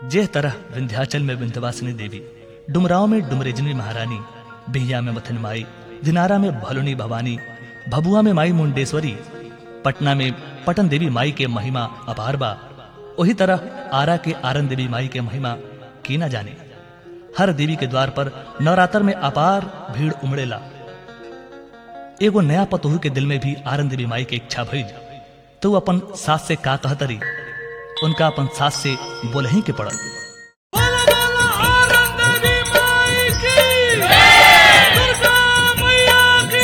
जे तरह विंध्याचल में विंध्यवासिनी देवी डुमराव में डुमरेजनी महारानी बिहिया में मथन माई दिनारा में भलुनी भवानी भभुआ में माई मुंडेश्वरी पटना में पटन देवी माई के महिमा अपार बा वही तरह आरा के आरन देवी माई के महिमा की ना जाने हर देवी के द्वार पर नवरात्र में अपार भीड़ उमड़ेला एगो नया पतोहू के दिल में भी आरन देवी माई के इच्छा भइल तो वो अपन सास से का कहतरी उनका अपन सास से बोलही के पड़ल बोलो बोलो आनंद देवी माई की दुर्गा मैया की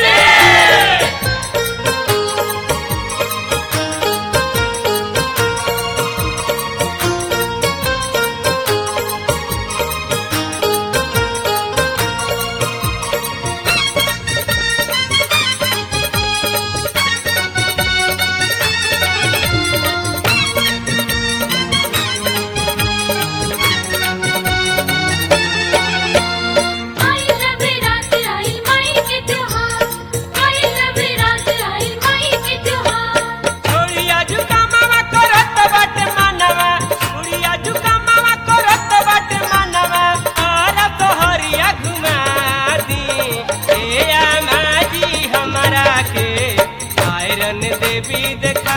आई नवरात्र आई माई के त्योहार आई नवरात्र आई माई के त्योहार छोड़िया झुका मामा करत बाटे मानवा छोड़िया झुका मामा करत बाटे मानवा आर तोहरिया घुमा दी ए आमा जी हमरा के आयरन देवी देखा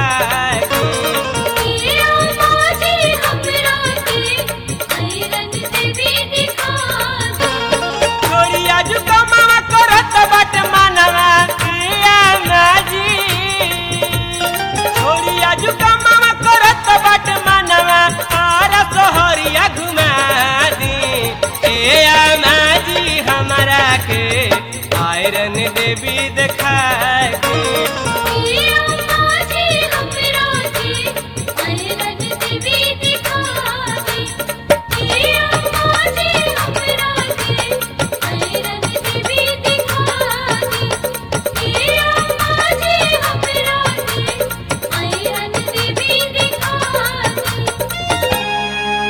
ये आमाजी हमरा के आयरन देवी दिखा दो छोड़िया झुका मामा करत बाटे मानवा ए आमा जी छोड़िया झुका मामा करत बाटे मानवा आर तोहरिया घुमा दी ए आमा जी हमरा के आयरन देवी देखा के ये आमाजी हमरा के आयरन देवी दिखा दे ये आमाजी हमरा के आयरन देवी दिखा दे ये आमाजी हमरा के आयरन देवी दिखा दे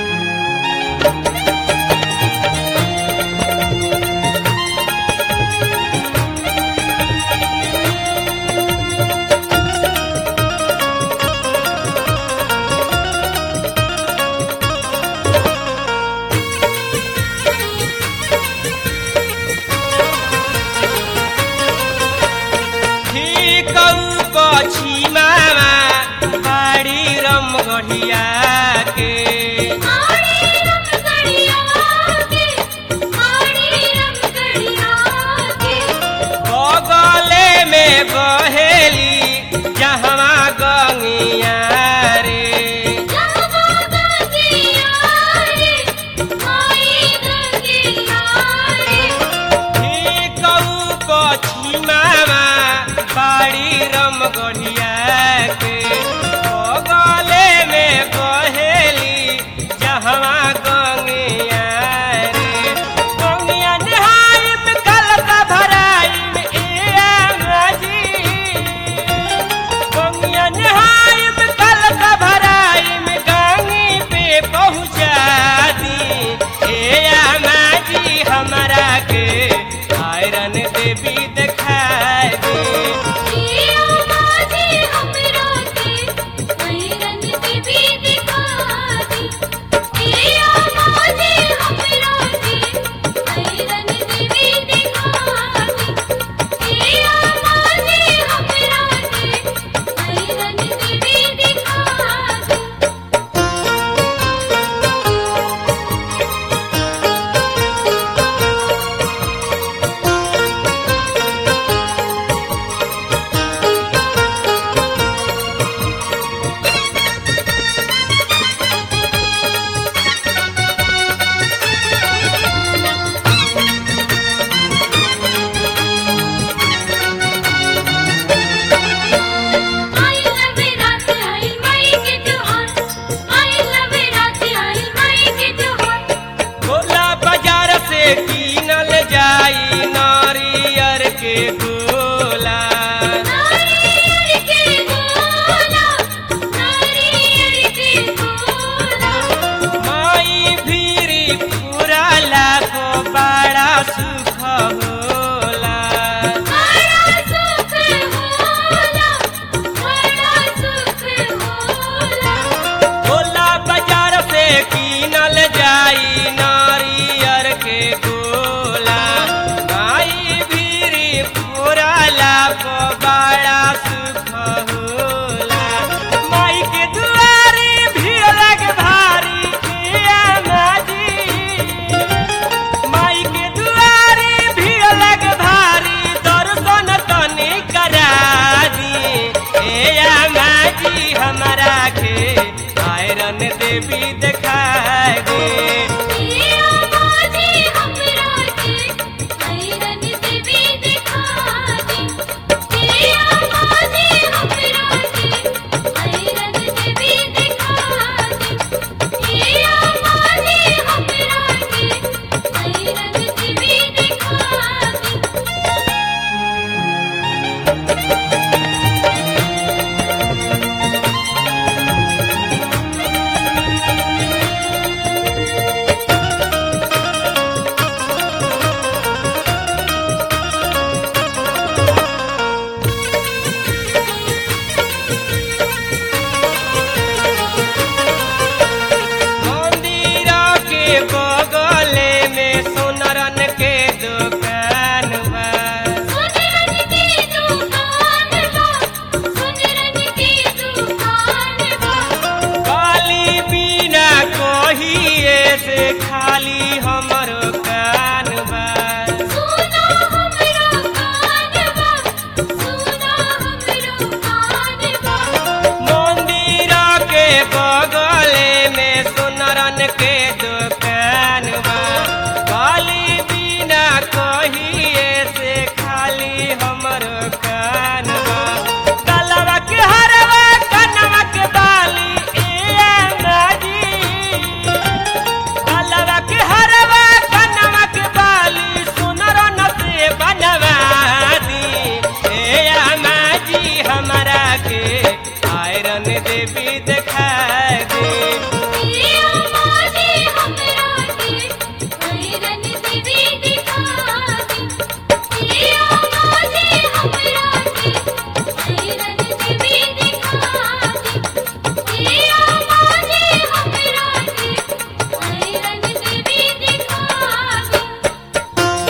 ठीक कछी मामा बाड़ी रम गढ़िया के आड़ी रंग गड़िया के आड़ी रंग गड़िया के बगले में बहेली जहवा गंगिया रे जहवा गंगिया रे माई गंगिया रे ठीक कछी मामा बाड़ी रम गढ़िया के बगले में बहेली जहवा गंगिया रे गंगिया नहाई में कल का भराई में ए आंगाजी गंगिया नहाई में कल का भराई में गंगी पे पहुँचा दी ए आंगाजी हमरा के आयरन देवी देखा दी ये आमाजी हमरा के आयरन देवी दिखा दे ये से खाली हमरो कान बा सुना हमरो कानवा सुना हमरो कानवा मंदिर के बगले में सोनरन के दुकान बा काली बिना कहिए से खाली हमरो कान बा गलवा के हरवा कनवा के बाली ए अंगाजी गलवा के हरवा कनवा के बाली सोनरन से बनवा दी ए अमाजी हमरा के आयरन देवी देखा दे ये माजी हमरा के भैरन देवी दिखा दी ये माजी हमरा के भैरन देवी दिखा दी ये माजी हमरा के भैरन देवी दिखा दी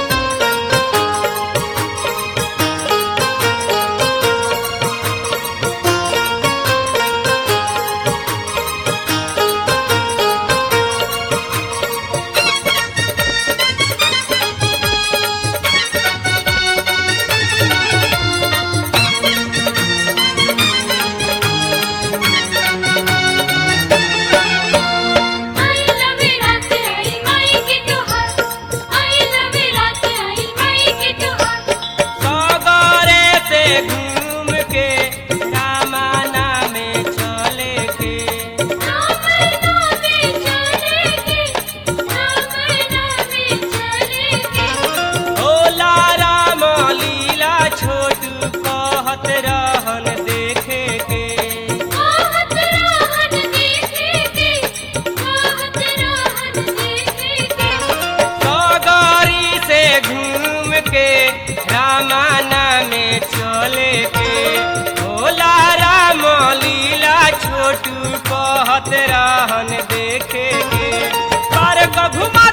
आई लव रात आई माई के तोहार आई लव रात आई माई के तोहार सगरे से घूम के कामाना में चले के रामना में चले के रामना में चले के भोला राम लीला छोटू कहत रहन देखे के कहत रहन देखे के कहत रहन देखे के सगरी से घूम के रामाना में चले के भोला राम लीला छोटू कहत रहन देखे के पार्क घुमा